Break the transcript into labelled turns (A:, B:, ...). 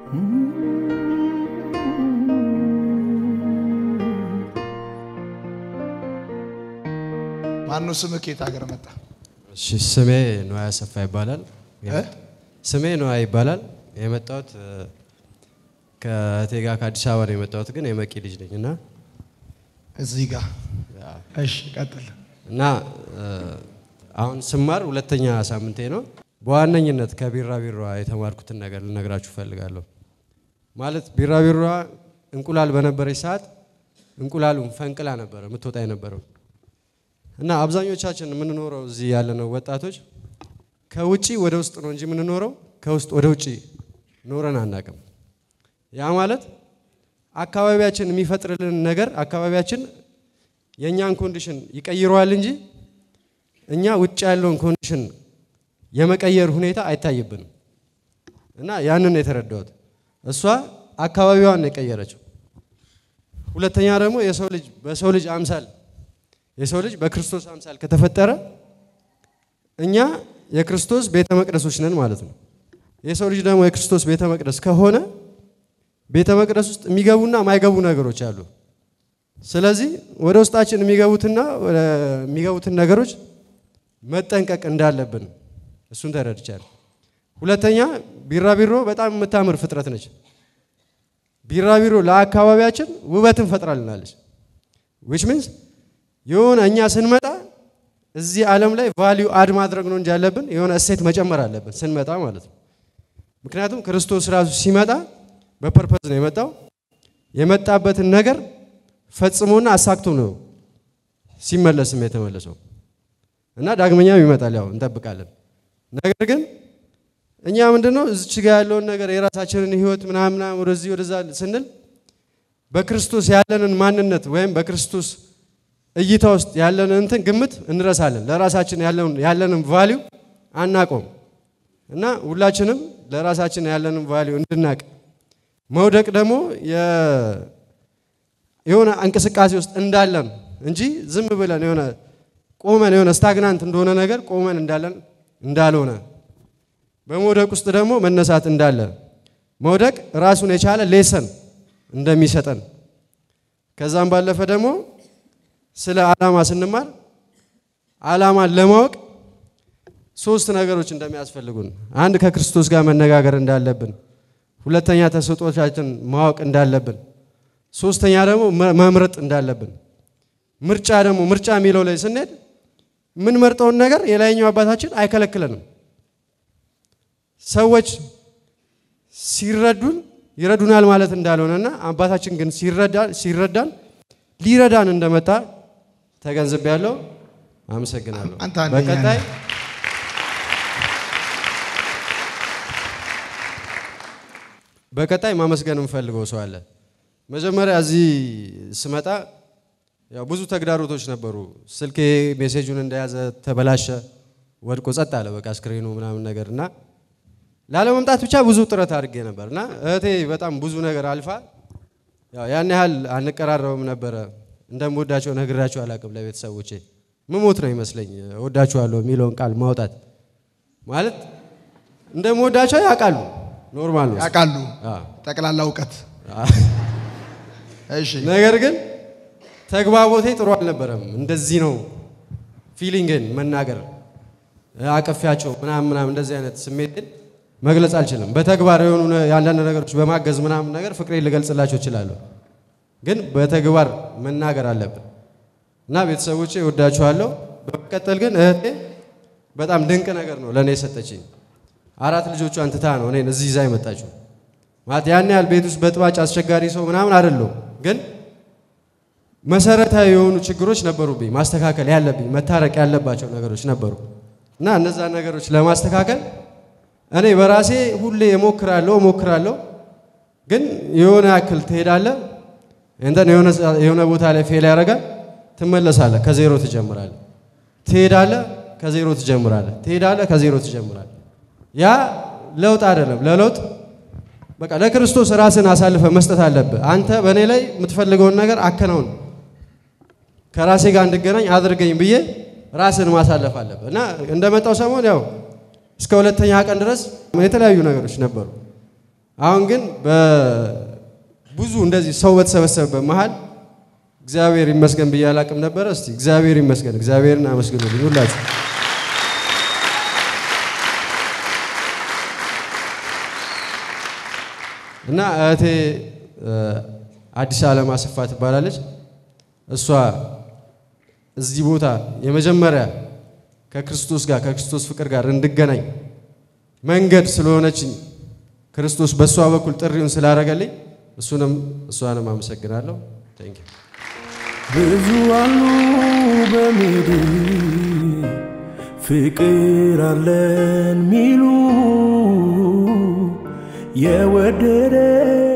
A: ማነው ስምህ? ከየት ሀገር መጣ?
B: እሺ ስሜ ነዋይ አሰፋ ይባላል።
A: እ?
B: ስሜ ነዋይ ይባላል። የመጣሁት እ፣ ከእቴ ጋር ከአዲስ አበባ ነው የመጣሁት፣ ግን የመቂ ልጅ ነኝ እና
A: እዚህ ጋር እሺ፣ ቀጥል።
B: እና እ፣ አሁን ስማር ሁለተኛ ሳምንቴ ነው። በዋነኝነት ከቢራቢሯ የተማርኩትን ነገር ልነግራችሁ እፈልጋለሁ። ማለት ቢራቢሯ እንቁላል በነበረች ሰዓት እንቁላሉን ፈንቅላ ነበረ የምትወጣ የነበረው እና አብዛኞቻችን የምንኖረው እዚህ ያለነው ወጣቶች ከውጪ ወደ ውስጥ ነው እንጂ የምንኖረው ከውስጥ ወደ ውጪ ኖረን አናቅም። ያ ማለት አካባቢያችን የሚፈጥርልን ነገር አካባቢያችን የእኛን ኮንዲሽን ይቀይረዋል እንጂ እኛ ውጭ ያለውን ኮንዲሽን የመቀየር ሁኔታ አይታይብንም። እና ያንን ነው የተረዳሁት። እሷ አካባቢዋን ነው የቀየረችው። ሁለተኛ ደግሞ የሰው ልጅ በሰው ልጅ አምሳል የሰው ልጅ በክርስቶስ አምሳል ከተፈጠረ እኛ የክርስቶስ ቤተ መቅደሶች ነን ማለት ነው። የሰው ልጅ ደግሞ የክርስቶስ ቤተ መቅደስ ከሆነ ቤተ መቅደስ ውስጥ የሚገቡና የማይገቡ ነገሮች አሉ። ስለዚህ ወደ ውስጣችን የሚገቡትና ወደ የሚገቡትን ነገሮች መጠንቀቅ እንዳለብን እሱን ተረድቻለሁ። ሁለተኛ ቢራቢሮ በጣም የምታምር ፍጥረት ነች። ቢራቢሮ ለአካባቢያችን ውበትን ፈጥራልናለች። ዊች ሚንስ የሆነ እኛ ስንመጣ እዚህ ዓለም ላይ ቫሊዩ አድ ማድረግ ነው እንጂ ያለብን የሆነ እሴት መጨመር አለብን ስንመጣ ማለት ነው። ምክንያቱም ክርስቶስ ራሱ ሲመጣ በፐርፐዝ ነው የመጣው። የመጣበትን ነገር ፈጽሞና አሳክቶ ነው ሲመለስም የተመለሰው እና ዳግመኛም ይመጣል። ያው እንጠብቃለን። ነገር ግን እኛ ምንድነው እዚች ጋ ያለውን ነገር የራሳችንን ህይወት ምናምን ወደዚህ ወደዛ ስንል በክርስቶስ ያለንን ማንነት ወይም በክርስቶስ እይታ ውስጥ ያለንን እንትን ግምት እንረሳለን። ለራሳችን ያለንን ቫሊዩ አናቆም እና ሁላችንም ለራሳችን ያለንን ቫሊዩ እንድናቅ መውደቅ ደግሞ የሆነ እንቅስቃሴ ውስጥ እንዳለን እንጂ ዝም ብለን የሆነ ቆመን የሆነ ስታግናንት እንደሆነ ነገር ቆመን እንዳለን እንዳልሆነ በመውደቅ ውስጥ ደግሞ መነሳት እንዳለ መውደቅ ራሱን የቻለ ሌሰን እንደሚሰጠን ከዛም ባለፈ ደግሞ ስለ ዓላማ ስንማር ዓላማን ለማወቅ ሶስት ነገሮች እንደሚያስፈልጉን፣ አንድ ከክርስቶስ ጋር መነጋገር እንዳለብን፣ ሁለተኛ ተሰጦቻችን ማወቅ እንዳለብን፣ ሶስተኛ ደግሞ መምረጥ እንዳለብን። ምርጫ ደግሞ ምርጫ የሚለው ላይ ስንሄድ የምንመርጠውን ነገር የላይኛው አባታችን አይከለክለንም። ሰዎች ሲረዱን ይረዱናል ማለት እንዳልሆነና አባታችን ግን ሲረዳን ሊረዳን እንደመጣ ተገንዝቤያለሁ። አመሰግናለሁ።
A: አንተ አንደኛ
B: በቀጣይ
A: ነህ።
B: በቀጣይ ማመስገን የምፈልገው ሰው አለ። መጀመሪያ እዚህ ስመጣ ያው ብዙ ተግዳሮቶች ነበሩ። ስልኬ ሜሴጁን እንደያዘ ተበላሸ፣ ወድቆ ጸጥ አለ በቃ ስክሪኑ ምናምን ነገር እና ላለመምጣት ብቻ ብዙ ጥረት አድርጌ ነበር እና እህቴ በጣም ብዙ ነገር አልፋ ያው ያን ያህል አንቀራረብም ነበረ። እንደምወዳቸው ነግራቸው አላቅም ለቤተሰቦቼ ምሞት ነው ይመስለኝ እወዳችኋለሁ የሚለውን ቃል ማውጣት ማለት እንደምወዳቸው ያውቃሉ። ኖርማል ነው።
A: ያውቃሉ
B: አዎ።
A: ጠቅላላ እውቀት። እሺ
B: ነገር ግን ተግባቦቴ ጥሩ አልነበረም። እንደዚህ ነው ፊሊንግን መናገር አቀፊያቸው ምናምን ምናምን እንደዚህ አይነት ስሜትን መግለጽ አልችልም። በተግባር የሆኑ ነ- የአንዳንድ ነገሮች በማገዝ ምናምን ነገር ፍቅሬን ልገልጽላቸው እችላለሁ። ግን በተግባር መናገር አለብን እና ቤተሰቦቼ እወዳችኋለሁ። በመቀጠል ግን እህቴ በጣም ድንቅ ነገር ነው ለእኔ የሰጠችኝ። አራት ልጆቿን ትታ ነው እኔን እዚህ ይዛ የመጣችው። ማለት ያን ያህል ቤት ውስጥ በጥባጭ አስቸጋሪ ሰው ምናምን አይደለሁም ግን መሰረታዊ የሆኑ ችግሮች ነበሩብኝ፣ ማስተካከል ያለብኝ መታረቅ ያለባቸው ነገሮች ነበሩ እና እነዛን ነገሮች ለማስተካከል እኔ በራሴ ሁሌ እሞክራለሁ እሞክራለሁ፣ ግን የሆነ ያክል ትሄዳለህ፣ እንተን የሆነ ሰ- የሆነ ቦታ ላይ ፌል ያደርጋል፣ ትመለሳለህ፣ ከዜሮ ትጀምራለህ። ትሄዳለህ፣ ከዜሮ ትጀምራለህ። ትሄዳለህ፣ ከዜሮ ትጀምራለህ። ያ ለውጥ አይደለም። ለለውጥ በቃ ለክርስቶስ ራስን አሳልፈ መስጠት አለብህ። አንተ በእኔ ላይ የምትፈልገውን ነገር አከናውን ከራሴ ጋር እንድገናኝ አድርገኝ ብዬ ራስን ማሳለፍ አለብህ እና እንደመጣው ሰሞን ያው እስከ ሁለተኛ ቀን ድረስ የተለያዩ ነገሮች ነበሩ። አሁን ግን በብዙ እንደዚህ ሰው በተሰበሰበበት መሀል እግዚአብሔር ይመስገን ብዬ አላቅም ነበረ። እስቲ እግዚአብሔር ይመስገን፣ እግዚአብሔርን አመስግኑልኝ ሁላችሁ። እና እህቴ አዲስ ዓለም አስፋ ትባላለች። እሷ እዚህ ቦታ የመጀመሪያ ከክርስቶስ ጋር ከክርስቶስ ፍቅር ጋር እንድገናኝ መንገድ ስለሆነችኝ ክርስቶስ በእሷ በኩል ጥሪውን ስላደረገልኝ እሱንም እሷንም አመሰግናለሁ። ቴንክ
C: ብዙ አሉ በምድር ፍቅር አለን ሚሉ የወደደ